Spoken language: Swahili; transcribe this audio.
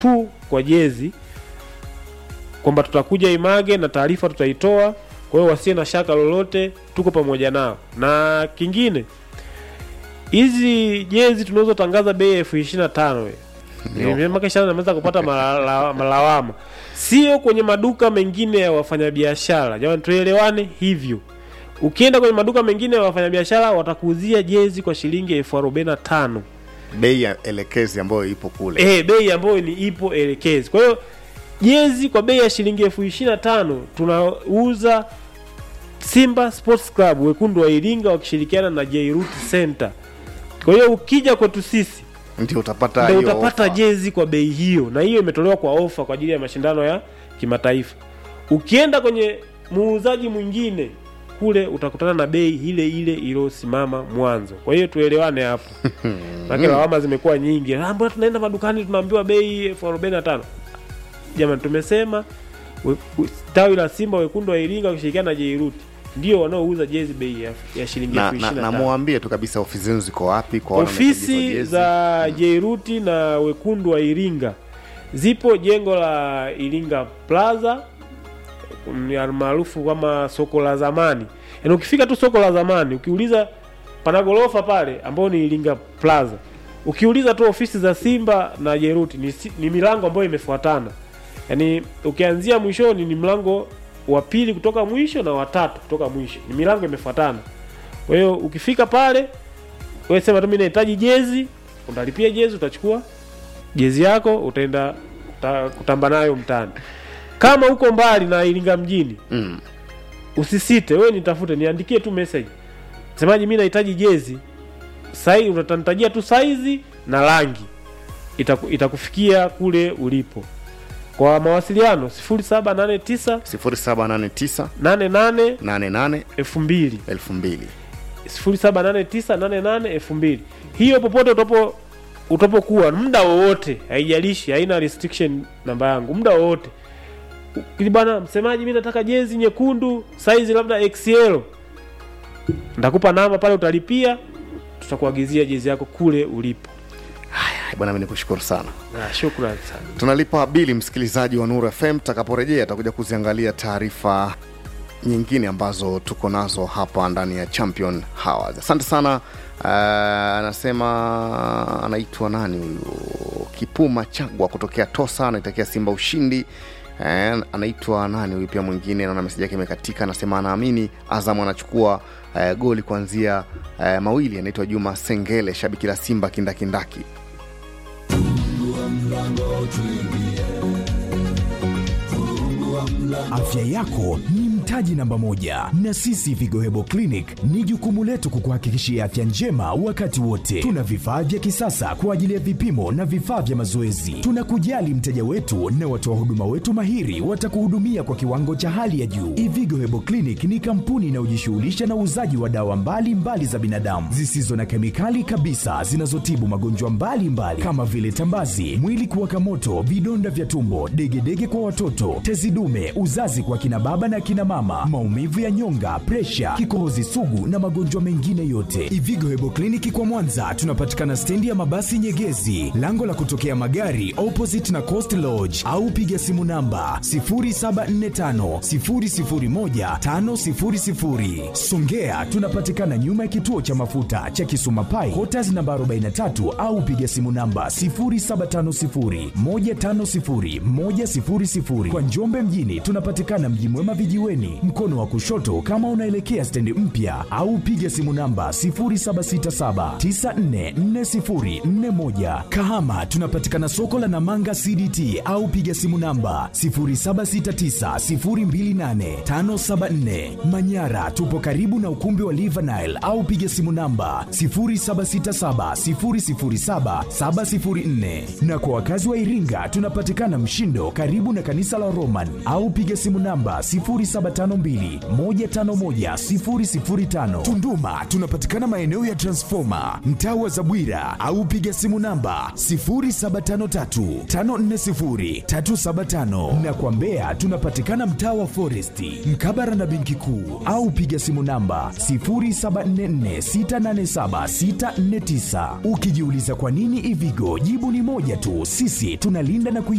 tu kwa jezi kwamba tutakuja Image na taarifa tutaitoa. Kwa hiyo wasiwe na shaka lolote, tuko pamoja nao. Na kingine, hizi jezi tunazotangaza bei elfu ishirini na tano ameweza kupata malala- malawama, sio kwenye maduka mengine ya wafanyabiashara. Jamani, tuelewane hivyo. Ukienda kwenye maduka mengine ya wafanyabiashara watakuuzia jezi kwa shilingi elfu arobaini na tano bei ya elekezi ambayo ipo kule eh, bei ambayo ni ipo elekezi. Kwa hiyo jezi kwa bei ya shilingi elfu ishirini na tano tunauza Simba Sports Club wekundu wa Iringa wakishirikiana na Jairut Center. Kwa hiyo ukija kwetu sisi ndio utapata ndio hiyo utapata ofa. jezi kwa bei hiyo, na hiyo imetolewa kwa ofa kwa ajili ya mashindano ya kimataifa. Ukienda kwenye muuzaji mwingine kule utakutana na bei ile ile iliyosimama mwanzo. Kwa hiyo tuelewane hapo, maana lawama zimekuwa nyingi. Ah, mbona tunaenda madukani tunaambiwa bei elfu arobaini na tano? Jamani, tumesema we- we- tawi la Simba wekundu wa Iringa wakishirikiana na Jairuti ndio wanaouza jezi bei ya, ya shilingi na, elfu na, ishirini na na tano. muambie tu kabisa ofisi zenu ziko wapi kwa wale wanahitaji hizo Ofisi jezi. za Jairuti na wekundu wa Iringa zipo jengo la Iringa Plaza mm, almaarufu kama soko la zamani. Yaani ukifika tu soko la zamani ukiuliza pana gorofa pale ambayo ni Iringa Plaza. Ukiuliza tu ofisi za Simba na Jairuti ni, si- ni milango ambayo imefuatana. Yaani ukianzia mwishoni ni mlango wa pili kutoka mwisho na watatu kutoka mwisho. Ni milango imefuatana. Kwa hiyo ukifika pale wewe sema tu mimi nahitaji jezi, utalipia jezi, utachukua jezi yako, utaenda uta, kutamba nayo mtaani. Kama uko mbali na Iringa mjini, Mm. usisite, wewe nitafute, niandikie tu message, semaji mimi nahitaji jezi sai, utanitajia tu saizi na rangi, itaku, itakufikia kule ulipo. Kwa mawasiliano 0789 0789 88 88 2000 2000 0789882000 hiyo popote utapo utapokuwa muda wowote haijalishi haina restriction namba yangu muda wowote ili bwana msemaji mi nataka jezi nyekundu saizi labda xl ndakupa namba pale utalipia tutakuagizia jezi yako kule ulipo Haya, bwana mimi nikushukuru sana na shukrani sana tunalipa bili msikilizaji wa Nuru FM. Tutakaporejea tutakuja kuziangalia taarifa nyingine ambazo tuko nazo hapa ndani ya Champion Hours. Asante sana. Uh, anasema anaitwa nani huyu, Kipuma Chagwa kutokea Tosa, anaitakia Simba ushindi. Eh, anaitwa nani huyu pia mwingine, naona meseji yake imekatika. Anasema anaamini Azam anachukua eh, goli kuanzia eh, mawili. Anaitwa Juma Sengele, shabiki la Simba kindakindaki. Afya yako ni mtaji namba moja, na sisi Vigo Hebo Clinic ni jukumu letu kukuhakikishia afya njema wakati wote. Tuna vifaa vya kisasa kwa ajili ya vipimo na vifaa vya mazoezi. Tunakujali mteja wetu na watoa huduma wetu mahiri watakuhudumia kwa kiwango cha hali ya juu. Ivigo Hebo Clinic ni kampuni inayojishughulisha na uuzaji wa dawa mbalimbali mbali za binadamu zisizo na kemikali kabisa zinazotibu magonjwa mbalimbali kama vile tambazi, mwili kuwaka moto, vidonda vya tumbo, degedege kwa watoto, tezi dume, uzazi kwa kina baba na kina mama, maumivu ya nyonga, presha, kikohozi sugu na magonjwa mengine yote. Ivigo Hebo Kliniki kwa Mwanza tunapatikana stendi ya mabasi Nyegezi, lango la kutokea magari opposite na Coast Lodge, au piga simu namba 0745 001 500. Songea tunapatikana nyuma ya kituo cha mafuta cha Kisuma Pai, Quarters namba 43 au piga simu namba 0750 150 100. Kwa Njombe mjini tunapatikana Mji Mwema vijiweni, mkono wa kushoto kama unaelekea stendi mpya, au piga simu namba 0767 944041. Kahama tunapatikana soko la Namanga CDT au piga simu namba 0769028574. Manyara tupo karibu na ukumbi wa Livanile au piga simu namba 0767007704. Na kwa wakazi wa Iringa tunapatikana Mshindo karibu na kanisa la Roman au piga simu namba 07 0752 151 005. Tunduma tunapatikana maeneo ya Transformer, mtaa wa Zabwira au piga simu namba 0753 540 375 na kwa Mbeya tunapatikana mtaa wa Foresti, mkabara na benki kuu au piga simu namba 0744687649. Ukijiuliza kwa nini Ivigo, jibu ni moja tu, sisi tunalinda na kui